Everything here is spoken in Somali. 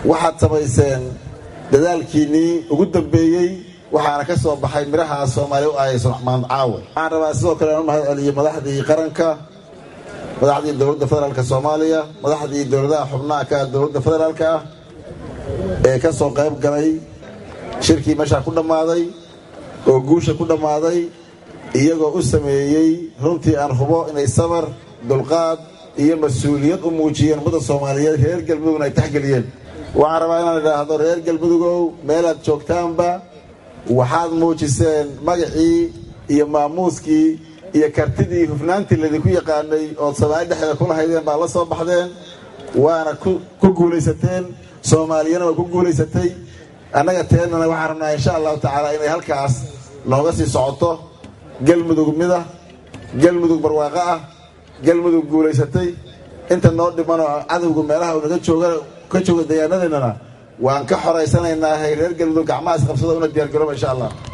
waxaad samayseen dadaalkiinnii ugu dambeeyey waxaana ka soo baxay midhaha soomaaliya u aayayso maamud caawe waxaan rabaa sidoo kale inu mahad celiyo madaxdii qaranka madaxdii dowladda federaalka soomaaliya madaxdii dowladaha xubnaha ka dowladda federaalka ah ee ka soo qayb galay shirkii meeshaa ku dhammaaday oo guusha ku dhammaaday iyagoo u sameeyey runtii aan hubo inay sabar dulqaad iyo mas-uuliyad u muujiyeen ummadda soomaaliyeed reer galmudugna ay taxgeliyeen waxaan rabaa inaan idhaahdo reer galmudugow meelaad joogtaanba waxaad muujiseen magacii iyo maamuuskii iyo kartidii hufnaantii laydinku yaqaanay ood soomaali dhexdeeda kula haydeen baad la soo baxdeen waana ku guulaysateen soomaaliyana waa ku guulaysatay annaga teennana waxaan rabnaa insha allahu tacaala inay halkaas nooga sii socoto galmudug mida galmudug barwaaqo ah galmudug guulaysatay inta noo dhimanoo cadowga meelaha uu naga jooga ka jooga deegaanadeennana waan ka xoraysanaynaa reer galmudug gacmaha isqabsado una diyaar garooba insha allah